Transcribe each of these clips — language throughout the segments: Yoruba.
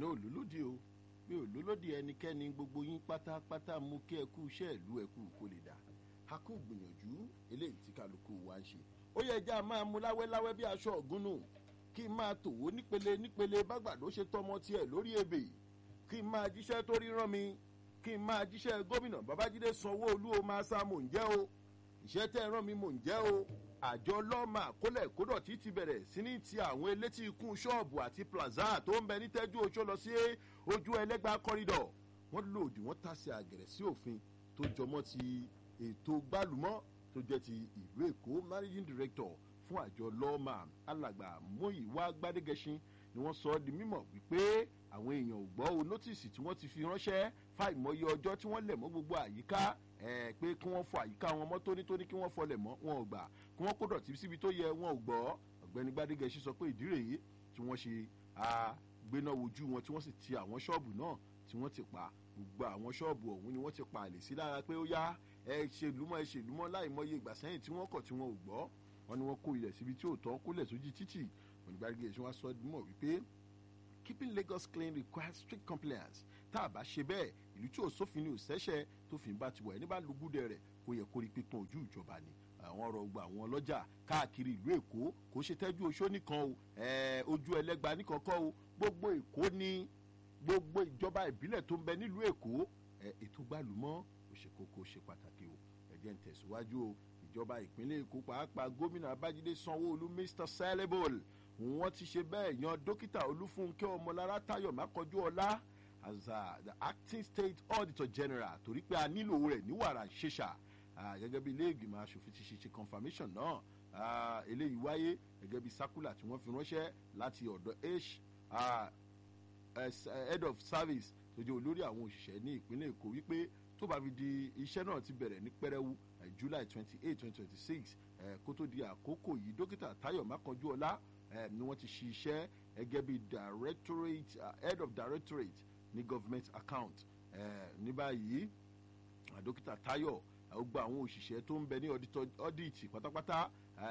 náà lólódì o mi ò lólódì ẹnikẹ́ni gbogbo yín pátápátá mú kí ẹ kú iṣẹ́ ìlú ẹ kú kó lè dà a kú gbìyànjú eléyìí tí kálukú wa ń ṣe ó yẹ ẹja máa mú láwẹ́láwẹ́ bí aṣọ ọ̀gúnnù kí n máa tòwó nípele nípele bágbàdo ṣe tọmọ tiẹ̀ lórí ebè kí n máa jíṣẹ́ tó ríran mi kí n máa jíṣẹ́ gómìnà babájídé sanwó-olú o máa sá mò ń jẹ́ o ìṣẹ́ tẹ́ ẹ rán mi mò ń jẹ́ o àjọ lọ́ọ̀mà kólẹ̀ kódọ̀tí ti bẹ̀rẹ̀ sí ní ti àwọn elétí ikún ṣọ́ọ̀bù àti plaza tó ń bẹ ní tẹ́jú oṣó lọ sí ojú ẹlẹ́gbà kọ́rídọ̀ wọ́n lòdì wọ́n tàsé àgẹ̀rẹ̀ sí òfin tó jọmọ́ ti ètò gbálùmọ́ tó jẹ́ ti ìlú èkó managing director fún àjọ lọ́ọ̀mà alàgbà mọ́yìwá gbádégẹṣin ni wọ́n sọ ọ́ di mímọ̀ wípé àwọn èèyàn ò gbọ́ o nọ́tìsì tí wọ́n ti fi ránṣẹ́ fáìmọye ọjọ́ tí wọ́n lẹ̀ mọ́ gbogbo àyíká ẹ̀ pé kí wọ́n fọ àyíká wọn mọ́ tónítóní kí wọ́n fọlẹ̀ mọ́ wọn ò gbà kí wọ́n kó dọ̀tí síbi tó yẹ wọn ò gbọ́ ọ̀gbẹ́ni gbadegẹ̀ṣin sọ pé ìdí rèé tí wọ́n ṣe àgbéná wojú wọn tí wọ́n sì ti àwọn ṣọ́ọ̀bù náà tí wọ́n ti pa gbogbo àwọn ṣọ́ọ̀bù ọ̀hún ni wọ́n ti pa àlè sí lára pé ó yá ẹ ṣèlúmọ́ ẹ ṣèlúmọ́ láì mọye ìgbà sẹ́yìn tí wọ́n kọ̀ tí wọ́n ò gbọ́ wọn ni wọ́n kó ilẹ̀ síbi tí ò tọ́ kólẹ̀ sójú títì onígbàdégẹ̀ṣin wá sọ mọ̀ wípé keeping lagos clean requires strict compliance tá a bá ṣe bẹ́ẹ̀ ìlú tí ò sófin ni ò sẹ́sẹ̀ tó fi ń bá ti wọ̀ ẹni bá lùgúdẹ rẹ̀ kó yẹ kó rí pípọ́n ojú ìjọba ni àwọn ọ̀rọ̀ gba àwọn ọlọ́jà káàkiri ìlú èkó kò ṣe tẹ́jú oṣó nìkan o ojú ẹlẹ́gba nìkan kọ́ o gbogbo èkó ni gbogbo ìjọba ìbílẹ̀ tó ń bẹ nílùú èkó ètò gbàlúmọ́ ó ṣe kókó ṣe pàtàkì o ẹ̀jẹ̀ ń tẹ̀síwájú o ìjọba ìpínlẹ̀ èkó pàápàá gómìnà abájídé sanwó-olú mr sellable wọ́n ti ṣe bẹ́ẹ̀ yan dókítà olúfúnkẹ́ ọmọlára táyọ̀ mákọjú ọlá as uh, the acting state auditor general torí pé a nílò rẹ̀ ní wàrà ṣèṣà gẹ́gẹ́ bí ilé ìgbìmọ̀ asòfin ti ṣe ṣe confirmation náà eléyìí wáyé gẹ́gẹ́ bí circular tí wọ́n fi ránṣẹ́ láti ọ̀dọ̀ h head of service tó jẹ́ olórí àwọn òṣìṣẹ́ ní ìpínlẹ̀ èkó wípé tó bá fi di iṣẹ́ náà ti bẹ̀rẹ̀ ní pẹ́rẹ́wú july twenty eight twenty twenty six kó tó di àkókò yìí dókítà táyọ̀ mákànjú ọlá ni wọ́n ti ṣiṣẹ́ gẹ́gẹ́ bí directorate uh, head of directorate ní government account ní báyìí dókítà tayo gba àwọn òṣìṣẹ́ tó ń bẹ ní audit pátápátá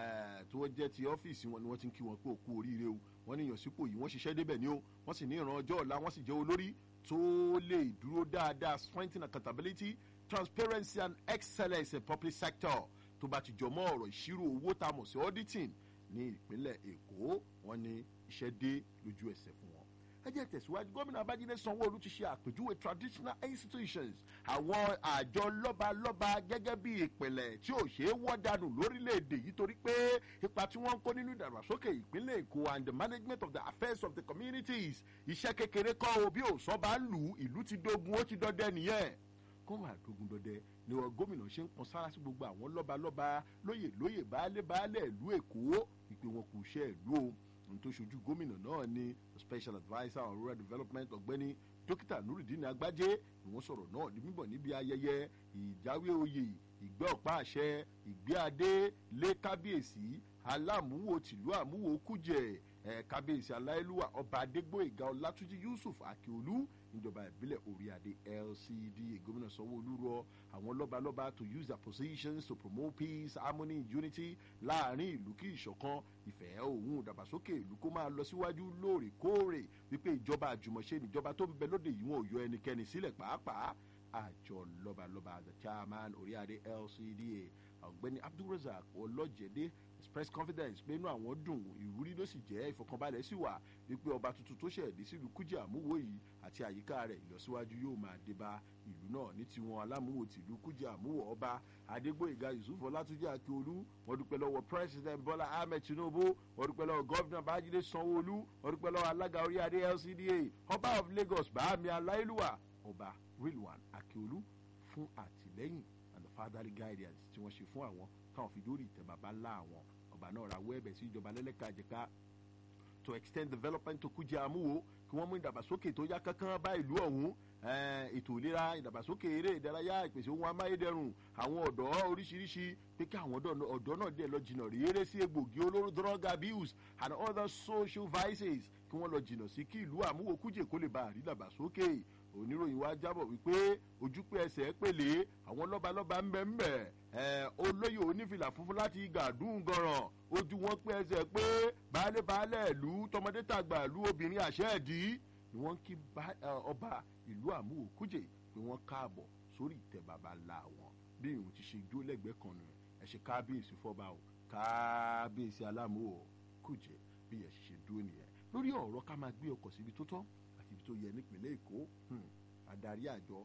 tó wọ́n jẹ́ ti ọ́fíìsì wọn ni wọ́n ti ń kí wọn pé òkú oríire o wọ́n ní ìyànsípò yìí wọ́n ṣiṣẹ́ débẹ̀ ni o wọ́n sì ní ìran ọjọ́ ọ̀la wọ́n sì jẹ́ olórí tó lè dúró dáadáa strengthen accountability transparency and excellence in public sector tó bá ti jọ mọ́ ọ̀rọ̀ ìṣirò owó tá a mọ̀ sí auditing ní ìpínlẹ̀ èkó wọn ní iṣẹ́ dé lójú ẹsẹ̀ fún wọn. ẹ jẹ́ tẹ̀síwájú gómìnà abájídé sanwó-olu ti ṣe àpèjúwe traditional institutions àwọn àjọ lọ́balọ́ba gẹ́gẹ́ bí ìpìlẹ̀ tí ò ṣeé wọ́ dànù lórílẹ̀‐èdè yìí torí pé ipa tí wọ́n ń kó nínú ìdàgbàsókè ìpínlẹ̀ èkó and the management of the affairs of the communities iṣẹ́ kékeré kọ́ o bí òsán bá lù ú ìlú ti dógun ó ti dọ́dẹ nìyẹn kó máa dógun dọdẹ ni wọn gómìnà ṣe ń pọn sára sí gbogbo àwọn lọ́balọ́ba lóyè lóyè baálé baálé ìlú èkó ìpè wọn kò ṣe ìlú o ohun tó ṣojú gómìnà náà ni special adviser on rural development ọ̀gbẹ́ni dókítà nurudeen agbájé ni wọ́n sọ̀rọ̀ náà ní bíbọ̀ níbi ayẹyẹ ìjáwé oyè ìgbẹ́ ọ̀pá àṣẹ ìgbé adé lé kábíyèsí aláàmúwò tìlú àmúwò kújẹ ẹ kábíyèsí aláìlúwà ọba adégbòyèga ọlátúnjì yusuf akíolú níjọba ìbílẹ̀ oríadé lcda gómìnà sanwó-olú rọ àwọn lọ́balọ́ba to use their positions to promote peace harmony unity láàrin ìlú kí ìṣọ̀kan ìfẹ́ òun ìdàgbàsókè ìlú kó máa lọ síwájú lóòrèkóòrè wípé ìjọba àjùmọ̀ṣe níjọba tó ń bẹ lóde yìí wọn ò yọ ẹnikẹ́ni sílẹ̀ pàápàá àjọ lọ́balọ́ba the chairman oríadé lcda ọ̀gbẹ́ni abdulrasaq ọlọ́jẹ̀dẹ́ express confidence pé inú àwọn dùn ìwúrí ló sì jẹ́ ìfọkànbalẹ̀ sì wà wípé ọba tuntun tó ṣẹ̀dí sílùú kújẹ́ àmúwò yìí àti àyíká rẹ̀ ìlọsíwájú yóò máa dé bá ìlú náà ní tiwọn alámúwò tìlú kújẹ́ àmúwò ọba adégbòyìnga yusuf ọlátúnjẹ akíolú wọn dúpẹ́ lọ́wọ́ president bọ́lá ahmed tinubu wọn dúpẹ́ lọ́wọ́ gọ́vnà bájídé sanwó-olú wọn dúpẹ́ lọ́wọ́ alága orí adé lcda ọba of lagos bàámi aláìlúwà ọba rilwan akíolú fún àtìlẹ́yìn and the fatherly guidance tí wọ́n ṣe fún àwọn táwọn fi dórí ìtẹ́ bàbá ńlá àwọn ọba náà ra wẹ́ẹ̀bẹ̀ sí ìjọba lẹ́lẹ́ka àjẹká to extend development to kújẹ amúwo kí wọ́n mú ìdàgbàsókè tó yá kankan bá ìlú ọ̀hún ètò ìlera ìdàgbàsókè eré ìdárayá ìpèsè ohun amáyédẹrùn àwọn ọ̀dọ́ oríṣiríṣi pé kí àwọn ọ̀dọ́ náà dẹ̀ lọ jìnnà rèére sí egbògi olóró drug abuse and other social vices kí wọ́n lọ jìnnà sí kí ìlú àmúwo kújẹ kó lè bá àrídàgbàsókè oníròyìn wa jábọ̀ wípé ojúpẹ́ ẹsẹ̀ pèlè àwọn lọ́balọ́ba ń bẹ ń bẹ̀ ẹ̀ olóyè onífìlà funfun láti gàdún gọ̀ràn ojú wọn pé ẹsẹ̀ pé baálé baálé ìlú tọmọdé tàgbà ìlú obìnrin àṣẹ ẹ̀dí ni wọ́n ń kí ọba ìlú àmúwò kújè pé wọ́n káàbọ̀ sórí ìtẹ́ bàbá ńlá wọn bí ìhùn ti ṣe jó lẹ́gbẹ̀ẹ́ kan nù ẹ̀ ṣe kábíyèsí fọ́ba o kábíyèsí alámúwò kújè bí ẹ̀ ṣe dúró nìyẹn lórí ọ̀rọ̀ ká máa gbé ọkọ̀ síbi tó tọ́ àti ibi tó yẹ nípìnlẹ̀ èkó adarí àjọ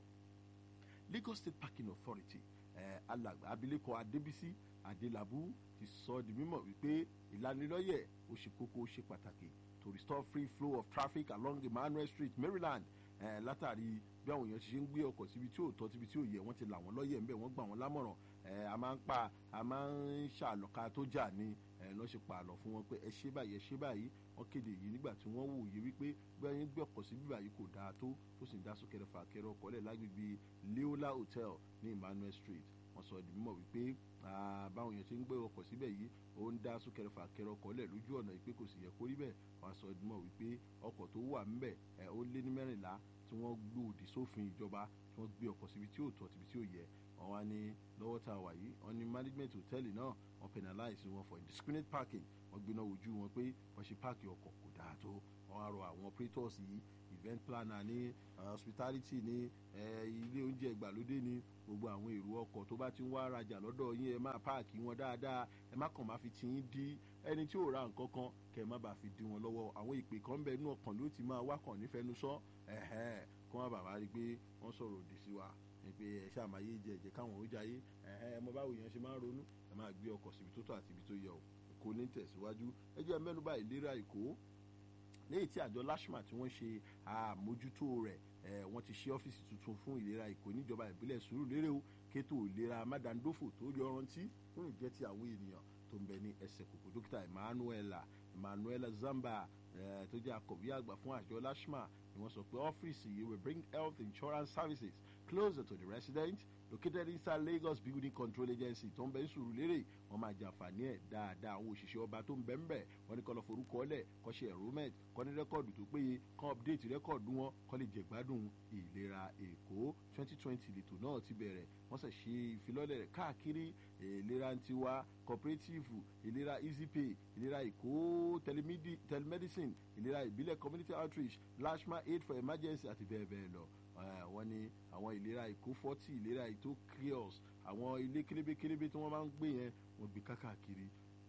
lagos state parking authority eh, alàgbà abilékọ adébísí adélábù ti sọ di mímọ̀ wípé ìlanilọ́yẹ̀ ó ṣe kókó ó ṣe pàtàkì to restore free flow of traffic along emmanuel street maryland eh, látàrí bí àwọn èèyàn ṣe ń gbé ọkọ̀ síbi tí ò tọ́ síbi tí ò yẹ wọ́n ti là wọ́n lọ́yẹ̀ ńbẹ̀ wọ́n gbà wọ́n lámọ̀ràn a máa ń pa a máa ń ṣàlọ́ka tó jà ní lọ́ ṣe pa àlọ́ fún wọn pé ẹ ṣe báyìí ẹ ṣe báyìí wọ́n kéde yìí nígbà tí wọ́n wòye wípé bẹ́ẹ̀ yín gbé ọkọ̀ sí bíbá yìí kò dáa tó tó sì ń dá súnkẹrẹ fàkẹrẹ ọkọ̀ lẹ̀ lágbègbè leola hotel ní emmanuel street wọ́n sọ di mímọ̀ wípé báwọn èèyàn ṣe ń gbé ọkọ̀ síbẹ̀ yìí ó ń dá súnkẹrẹ fàkẹrẹ ọkọ̀ lẹ̀ lójú ọ̀nà ìpè kò sì yẹ kó rí bẹ́ẹ̀ wọ́n sọ di mímọ̀ wípé ọkọ̀ tó wà ńbẹ̀ ẹ̀ ó lé ní mẹ́rìnlá tí wọ́n gbòdì sófin ìjọba tí wọ́n gbé ọkọ̀ síbi tí ò tọ́ síbi tí ò yẹ wọ́n wá ní lọ́wọ́ tá a wà yìí wọ́n ní management hòtẹ́ẹ̀lì náà wọ́n penalize wọn for indiscriminate parking wọ́n gbiná ojú wọn pé wọ́n ṣe páàkì ọkọ̀ kò dáa tó wọ́n á rọ àwọn operators yìí event planner ní hospitality ní ilé oúnjẹ ìgbàlódé ní gbogbo àwọn èrò ọkọ̀ tó bá ti ń wá rajà lọ́dọ̀ yín ẹ máa páàkì wọn dáadáa ẹ má kàn máa fi ti yín dí ẹni tí ò ra nǹkan kan kẹ má bàa fi dí wọn lọ́wọ́ àwọn ìpè kan ń bẹ inú ọkàn ló ti máa wákàn nífẹ̀ẹ́nu sọ ẹ̀hẹ́n kí wọ́n bàbá rí i pé wọ́n sọ̀rọ̀ òdì sí wa pé ẹ ṣàmáyé jẹ ẹ̀jẹ̀ káwọn ó jayé ẹ mọ báwo yẹn ṣe máa ń ronú ẹ máa gbé ọkọ̀ síbi tó tọ́ àti ibi tó yẹ o èkó ní tẹ̀síwájú ẹ jẹ́ mẹ́nuba ìlera èkó léyìí tí àjọ lashma tí wọ́n ṣe àmójútó rẹ̀ wọ́n ti ṣe ọ́fíìsì tuntun fún ìlera èkó níjọba ìbílẹ̀ sùúrù lérè o kétò ìlera mádàndófò tó rí ọrántí fún ìjẹ́ ti àwọn ènìyàn tó ń bẹ ní ẹsẹ̀ kòkò dókítà emmanuela emmanuela zamba tó jẹ́ akọ̀wé àgbà fún àjọ lashma ni wọ́n sọ pé ọ́fíìsì yìí will bring health insurance services closer to the resident located inside lagos building control agency tó ń bẹ ń sùúrù lérè wọn máa jàǹfààní ẹ dáadáa àwọn òṣìṣẹ́ ọba tó ń bẹ ń bẹ̀ wọ́n ní kọ́ lọ forúkọ ọlẹ̀ kọ́ ṣe enrollment kọ́ ní rẹ́kọ̀dù tó péye kọ́ update rẹ́kọ̀dù wọn kọ́ lè jẹ̀gbádùn ìlera èkó twenty twenty lètò náà ti bẹ̀rẹ̀ wọ́n sì ṣe ìfilọ́lẹ̀ rẹ̀ káàkiri ìlera tiwa cooperative ìlera easypay ìlera èkó telemedicine ìlera ìbílẹ̀ community outreach lashma aid for emergency àti bẹ́ẹ̀ bẹ́ẹ̀ lọ wọ́n ní àwọn ìlera èkó forty ìlera ètò clears àwọn ilé kélébékélébé tí wọ́n máa ń gbé yẹn wọ́n gbé kákàkiri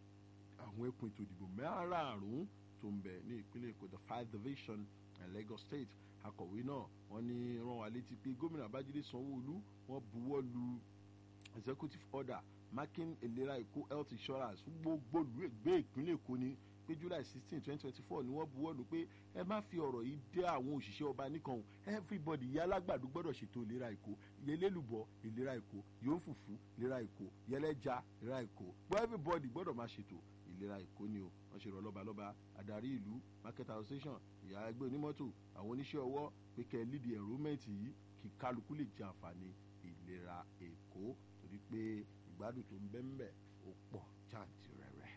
àwọn ẹkùn ètò ìdìbò márààrún tó ń bẹ̀ ní ìpínlẹ̀ èkó the five division lagos state akọ̀wé náà wọ́n ní rán wa létí pé gómìnà babájídé sanwó-olú wọ́n buwọ́ lu executive order marking ìlera èkó health insurance fún gbogbo olùgbé ìpínlẹ̀ èkó ni pé july sixteen twenty twenty four ni wọ́n buwọ́ lù pé ẹ má fi ọ̀rọ̀ yìí dé àwọn òṣìṣẹ́ ọba nìkan o everybody ìyá alágbàdo gbọ́dọ̀ ṣètò ìlera èkó yẹlẹ́lùbọ̀ ìlera èkó yóò fùfú ìlera èkó yẹlẹ́ja ìlera èkó gbọ́ everybody gbọ́dọ̀ máa ṣètò ìlera èkó ni o wọ́n ṣe rọ lọ́balọ́ba adarí ìlú market association ìyá ẹgbẹ́ onímọ́tò àwọn oníṣẹ́ ọwọ́ pé kẹ́ ẹ lead enrollment yìí kí kálukú lè jẹ àǹfààní ìlera èkó torí pé ìgbádùn tó ń bẹ́ ń bẹ̀ ó pọ̀ jàǹtìrẹrẹ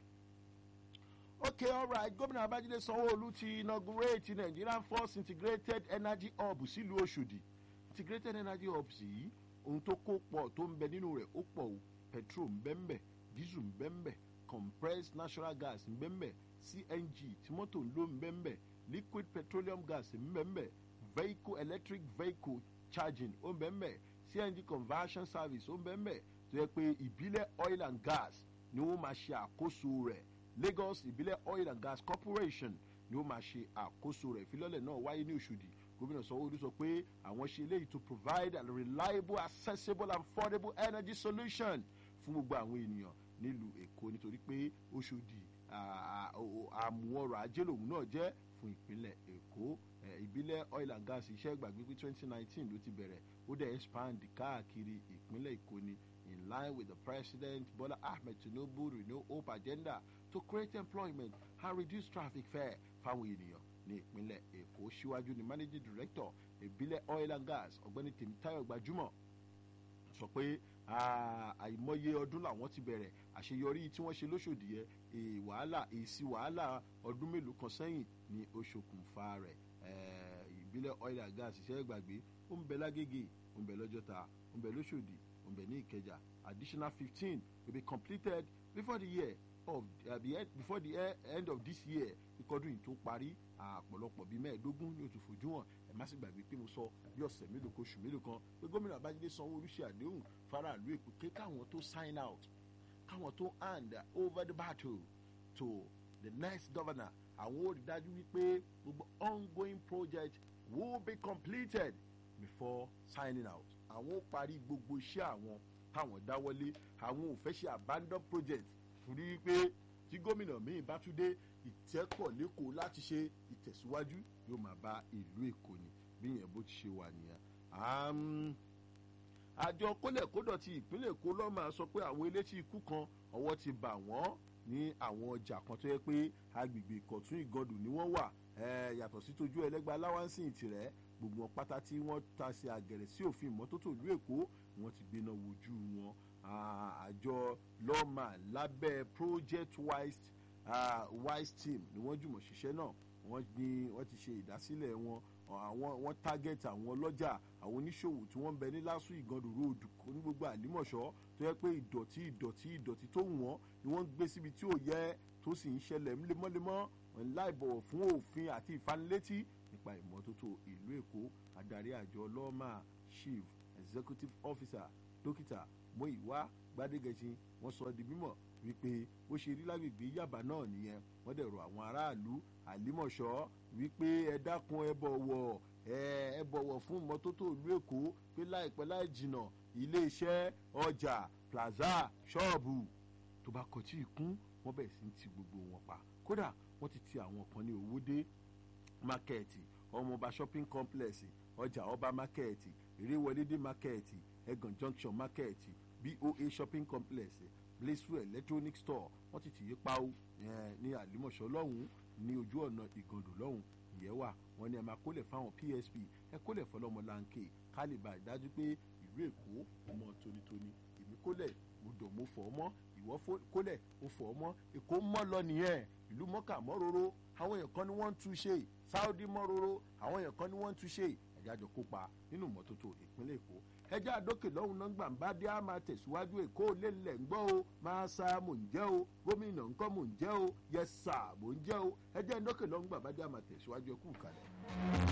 okay alright gómìnà babájídé sanwó-olu ti inaugurate nigerian first integrated energy hub sílùú ọ̀ṣọ́dì integrated energy hub yìí ohun tó kó pọ̀ tó ń bẹ nínú rẹ̀ ó pọ̀ o petrol ń bẹ́ ń bẹ̀ diesel ń bẹ́ ń bẹ̀ compressed natural gas ń bẹ́ ń bẹ̀ cng tí mọ́tò ń lò ń bẹ́ ń bẹ̀ liquid petroleum gas ń bẹ́ ń bẹ̀ vehicle electric vehicle charging ó ń bẹ́ ń bẹ̀ cng conversion service ó ń bẹ́ ń bẹ̀ tó yẹ pé ìbílẹ̀ oil and gas ni wọ́n máa ṣe àkóso rẹ̀ lagos ìbílẹ̀ oil and gas corporation ni ó máa ṣe àkóso rẹ̀ ìfilọ́lẹ̀ náà wáyé ní òṣòdì gómìnà sanwó-olu sọ pé àwọn ṣe eléyìí to provide a reliable accessible and affordable energy solution fún gbogbo àwọn ènìyàn nílùú èkó nítorí pé òṣòdì àmú ọrọ̀ ajé lòun náà jẹ́ fún ìpínlẹ̀ èkó ìbílẹ̀ oil and gas iṣẹ́ ìgbàgbé pé twenty nineteen ló ti bẹ̀rẹ̀ ó dẹ̀ expand káàkiri ìpínlẹ̀ èkó ni in line with the president bola ahmed tinubu renew hope agenda to create employment and reduce traffic fare fáwọn ènìyàn ní ìpínlẹ̀ èkó síwájú ní managing director ìbílẹ̀ oil and gas ọ̀gbẹ́ni tèmítáyọ̀ gbajúmọ̀ sọ pé àìmọye ọdún làwọn ti bẹ̀rẹ̀ àṣeyọrí tí wọ́n ṣe lóṣòdì yẹ wàhálà èsì wàhálà ọdún mélòó kan sẹ́yìn ní oṣokùnfà rẹ̀ ìbílẹ̀ oil and gas iṣẹ́ ìgbàgbé ó ń bẹ lágége ó ń bẹ lọ́jọ́ta ó ń bẹ lóṣòdì ó ń bẹ ní ìkẹjà additional fifteen will be completed before the year of uh, the end, before the e- end of this year ìkọdún yìí tó parí àpọ̀lọpọ̀ bíi mẹ́ẹ̀ẹ́dógún ní oṣù fojú hàn ẹ̀ má sì gbàgbé pé mo sọ bí ọ̀sẹ̀ mélòó kan oṣù mélòó kan pé gómìnà Babájídé Sanwó-Olú ṣe àdéhùn faraàlú Èkó pé káwọn tó sign out káwọn tó hand over the battle to the next governor àwọn ò rí dájú wípé gbogbo ongoing project will be completed before signing out àwọn ó parí gbogbo iṣẹ́ àwọn táwọn dáwọ́lé àwọn ò fẹ́ ṣe abandon project torí pé tí gómìnà míì bá tún dé ìtẹ́kọ̀ lẹ́kọ̀ọ́ láti ṣe ìtẹ̀síwájú yóò máa bá ìlú èkó ni bí yẹn bó ti ṣe wà nìyẹn. Àm, àjọ kólẹ̀kódọ̀ ti ìpínlẹ̀ èkó ló máa sọ pé àwọn elétí ikú kan ọwọ́ ti bà wọ́n ní àwọn ọjà kan tó yẹ pé agbègbè ìkọ̀tún ìgọdù ni wọ́n wà Eh, yàtọ̀ sí tójú ẹlẹ́gbẹ́ aláwáǹsì ìtìrẹ́ gbogbo wọn pátá tí wọ́n ta sí àgẹ̀rẹ̀ sí òfin ìmọ́tótó ìlú èkó wọ́n ti gbéná wojú wọn Ah, àjọ lọ́ọ̀mà lábẹ́ project wise ah, wise team ni wọ́n jùmọ̀ ṣiṣẹ́ náà wọ́n ní wọ́n ti ṣe ìdásílẹ̀ wọn àwọn wọ́n target àwọn ọlọ́jà àwọn oníṣòwò tí wọ́n ń bẹ ní lásù ìgàndò road ní gbogbo àlímọ̀ṣọ́ tó yẹ pé ìdọ̀tí ìdọ̀tí ìdọ̀tí tó wù wọ́n ni wọ́n ń gbé síbi tí ò yẹ tó sì ń ṣẹlẹ̀ lemọ́lemọ́ láì bọ̀wọ̀ fún òfin àti ìfanilétí nípa ìmọ́tótó ìlú èkó adarí àjọ lọ́ọ̀mà chief executive officer dókítà Múyìwá Gbádégẹṣin wọ́n sọ di mímọ̀ wípé bó ṣe rí lágbègbè Yàbá náà nìyẹn wọ́n dẹ̀ rọ àwọn aráàlú àlímọ̀ṣọ́ wípé ẹ dákun ẹ bọ̀wọ̀ ẹ ẹ bọ̀wọ̀ fún ìmọ́tótó ìlú Èkó pé láìpẹ́ láì jìnà iléeṣẹ́ ọjà plaza ṣọ́ọ̀bù tó bá kọtí ìkún wọ́n bẹ̀rẹ̀ sí ti gbogbo wọn pa kódà wọ́n ti ti àwọn kan ní Owódé mákẹ́ẹ̀tì ọmọọba shopping complex ọjà ọba mákẹ́ẹ̀tì ìrèwọlédé mákẹ́ẹ̀tì ẹgàn junction mákẹ́ẹ̀tì boa shopping complex blissful electronic store wọ́n ti tìyí pawó ní àlímọ̀ṣọ́ lọ́hùn-ún ní ojú ọ̀nà ìgàndò lọ́hùn ìyẹn wà wọ́n ní ẹ máa kólẹ̀ fáwọn psp ẹ kólẹ̀ fọlọ́mọ láǹkè ká lè bá ìdájú pé ìlú èkó ọmọ tónítóní èmi kólẹ̀ mo dọ̀ mo fọ̀ ọ́ mọ́ ìwọ́ kólẹ̀ mo fọ̀ ọ́ mọ́ èkó mọ́ lọ nìyẹn ìlú mọ́kà mọ́ róró àwọn èèyàn kan ni wọ́n ń tú ṣe sáúdí mọ́ róró àwọn èèyàn kan ni wọ́n ń tú ṣe ẹ̀jájọ kópa nínú ìmọ́tótó ìpínlẹ̀ èkó ẹjẹ́ àdókè lọ́hùn náà gbà ń bá dé á máa tẹ̀síwájú èkó lélẹ̀ ń gbọ́ o máa sa mò ń jẹ́ o gómìnà ńkọ́ mò ń jẹ́ o yẹ sà mò ń jẹ́ o ẹjẹ́ àdókè lọ́hùn gbà bá dé á máa tẹ̀síwájú ẹkú kalẹ̀.